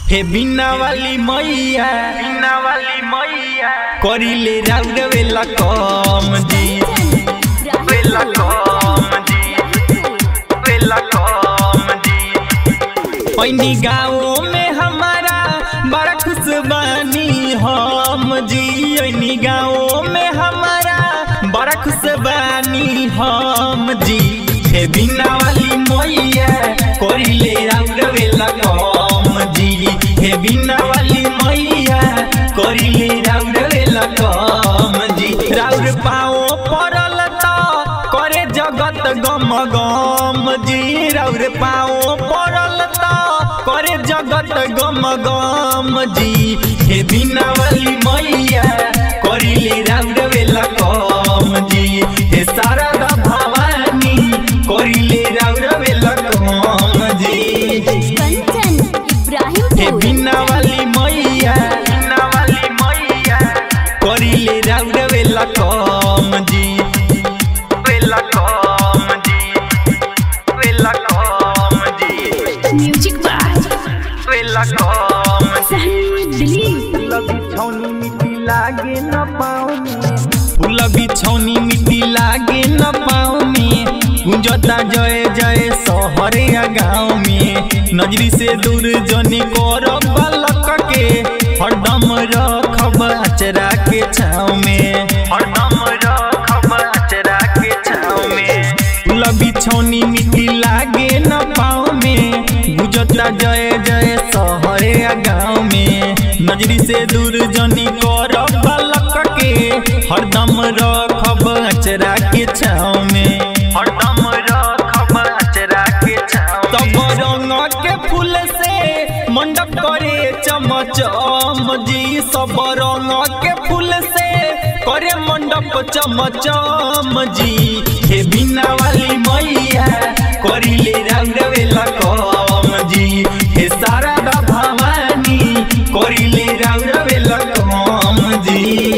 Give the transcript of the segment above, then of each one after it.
हे बिना वाली मैया बिना वाली मैया करिले राउर वेला कम जी वेला कम जी वेला कम जी पैनी गाँव में हमारा बड़ा खुश बानी हम जी ऐनी गाँव में हमारा बड़ा खुश बानी हम जी हे बिना वाली मैया करिले राउर वेला कम जी हे बिना वाली मैया करिले राउर वेला कम जी राउर पाओ पड़ल त करे जगत गम गम जी राउर पाओ पड़ल त करे जगत गम गम जी हे बिना वाली मैया करिले राउर वेला कम जी हे शारदा भवानी करिले राउर वेला कम जी कंचन हे इब्राहिमपुर बिना वाली मैया बिना वाली मैया करिले राउर वेला कम जी वेला कम जी वेला कम जी म्यूजिक बाय वेला कम सहनी दिलीप बिछौनी मिट्टी लागे न पाँव में फूल बिछौनी मिट्टी लागे न पाँव में गुंजता जय जय शहरे या गाँव में नजरी से दूर जनी कर बालक के हरदम रखब अचरा के छाँव में हरदम रखब अचरा के छाँव में फूल बिछौनी मिट्टी लागे न पाँव में गुजता जय जय शहरे या गाँव में नजरी से दूर जनी कर बालक के हरदम रखब अचरा के छाँव में हरदम रखब अचरा के छाँव तब रंग के फूल से मंडप करे चमचम जी सब रंग के फूल से करे मंडप चमचम जी हे बिना वाली मैया करिले रंग वेला कम जी हे शारदा भवानी करिले रंग वेला कम जी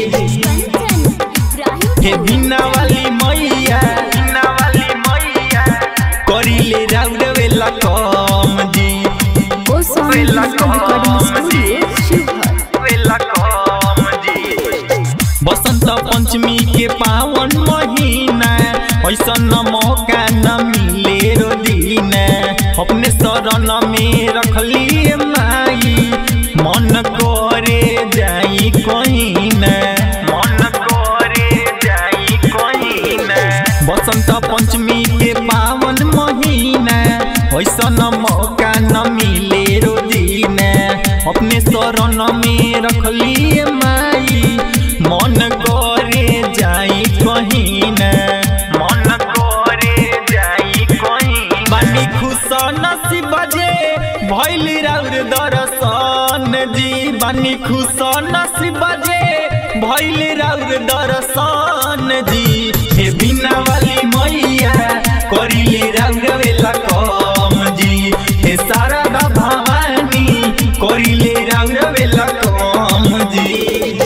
कंचन हे इब्राहिमपुर बिना वाली मैया बिना वाली मैया करिले रंग वेला कम जी गोस्वामी वेला डिजिटल रिकॉर्डिंग कम जी स्टूडियो शिवहर वेला कम जी बसंत पंचमी के पावन महीना ऐसन मौका न मिले रो दिन अपने शरण में रखली माई मन करे जाई कहीं न मन करे जाई कहीं न बसंत पंचमी के पावन महीना ऐसन मौका न मिले रो दिन अपने शरण में रखली माई मन करे जाई कहीं न मन करे जाई कहीं बानी खुश नसीब जे भइल राउर दर्शन जी बानी खुश नसीब जे भइल राउर दर्शन जी हे बिना वाली मैया करिले राउर वेला कम जी हे शारदा भवानी करिले राउर वेला कम जी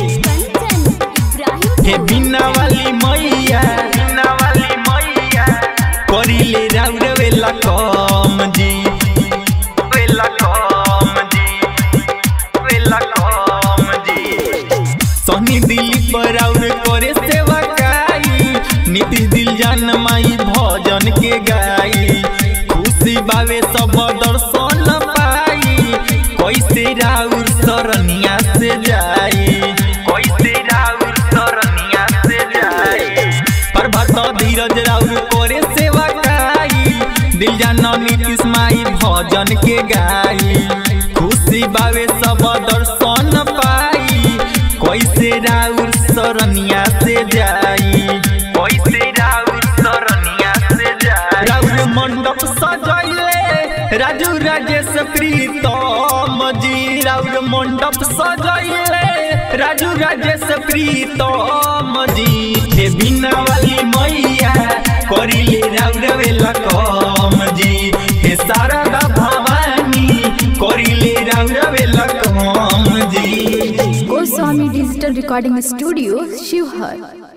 कंचन हे इब्राहिमपुर बिना वाली मैया बिना वाली मैया करिले राउर वेला कम जी वेला कम जी वेला कम जी सोनी दिलीप राउर करे सेवा काई नीतीश दिल जान माई भजन के गाई खुशी बावे सब दर्शन पाई कैसे राउर सरनिया से जाई कैसे राउर सरनिया से जाई प्रभात धीरज राउर करे सेवा काई दिल जान नीतीश माई भजन के गाई खुशी बावे सब दर्शन पाई कैसे राउर सरनिया से जाई कैसे राउर सरनिया से जाई राउर मंडप सजैले राजू राजेश प्रीतम जी राउर मंडप सजैले राजू राजेश प्रीतम जी हे बिना वाली मैया करिले राउर वेला कम जी हे शारदा भवानी करिले राउर वेला कम जी Goswami digital recording studio Sheohar